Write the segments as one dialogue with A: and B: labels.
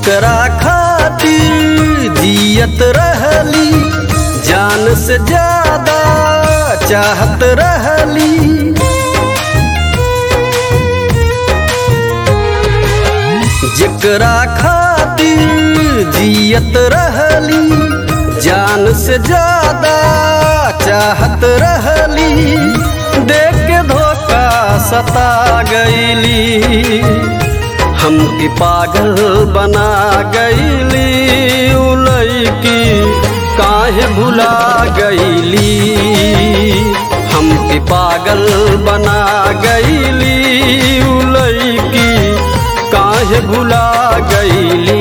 A: जेकरा खातिर जियत रहली जान से ज्यादा चाहत रहली जेकरा खातिर जियत रहली जान से ज्यादा चाहत रहली देख के धोखा सता गईली हमके पागल बना गईली उलैकी काहे भुला गईली हमके पागल बना गईली उलैकी काहे भुला गईली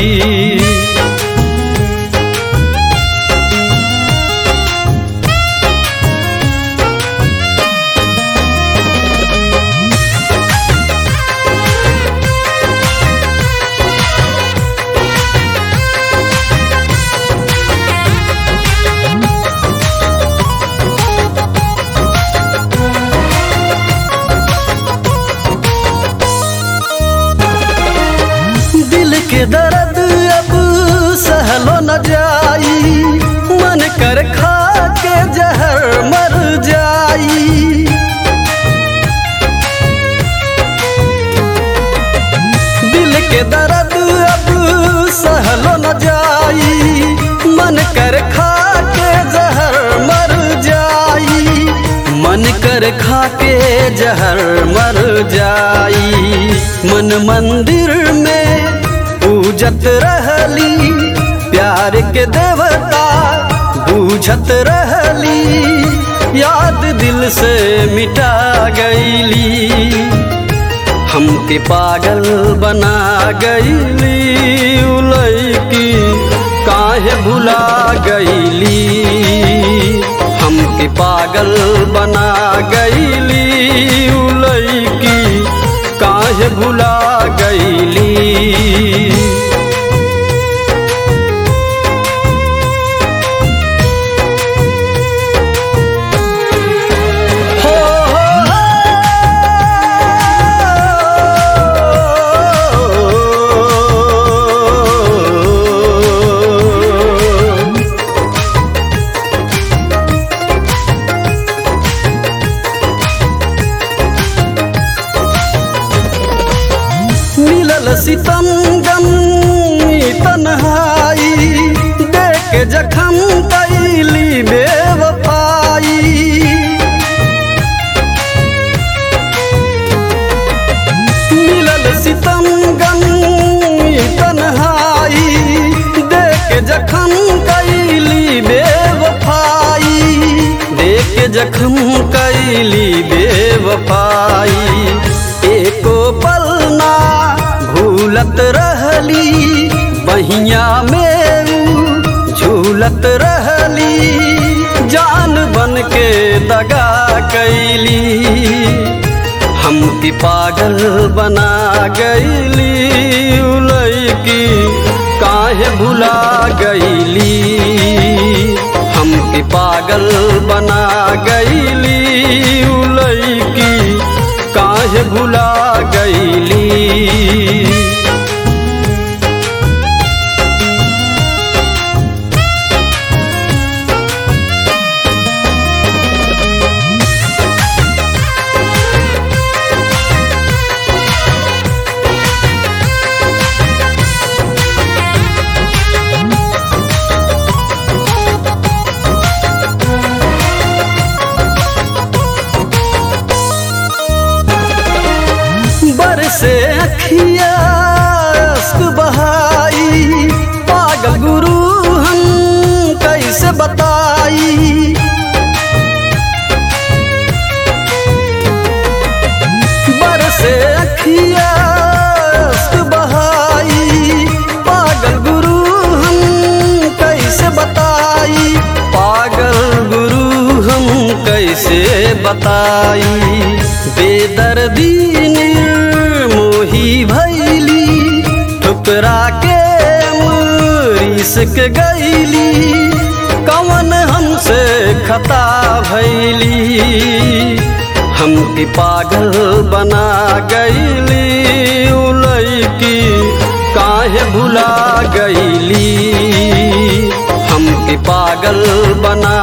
A: दिल के दर्द अब सहलो न जाई मन कर खा के जहर मर जाई दिल के दर्द अब सहलो न जाई मन कर खा के जहर मर जाई मन कर खा के जहर मर जाई मन मंदिर में पूजत रहली प्यार के देवता बूझत रहली याद दिल से मिटा गईली हमके पागल बना गईली उलैकी काहे भुला गईली हमके पागल बना गईली उलैकी काहे भुला गईली हो मिलल सितम गम तन्हाई देख जखम कैली बेवफाई मिलल सितम गम तन्हाई देख जखम कैली बेवफाई देख जखम कैली बेवफाई एको पल ना भूलत रहली बहिया में ऊ झूलत रहली जान बन के दगा कैली हमके पागल बना गईली उलैकी काहे भुला गईली हमके पागल बना गईली उलैकी काहे भुला गईली बरसे अखिया अश्क बहाई पागल गुरु हम कैसे बताई बरसे अखिया अश्क बहाई पागल गुरु हम कैसे बताई पागल गुरु हम कैसे बताई बेदर्दी मोही भैली ठुकरा के मरीस के गईली कवन हमसे खता भैली हमके पागल बना गईली उलैकी का काहे भुला गईली हमके पागल बना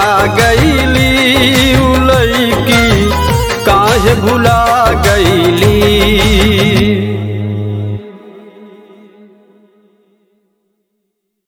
A: गईली उ लईकी काहे भुला गईली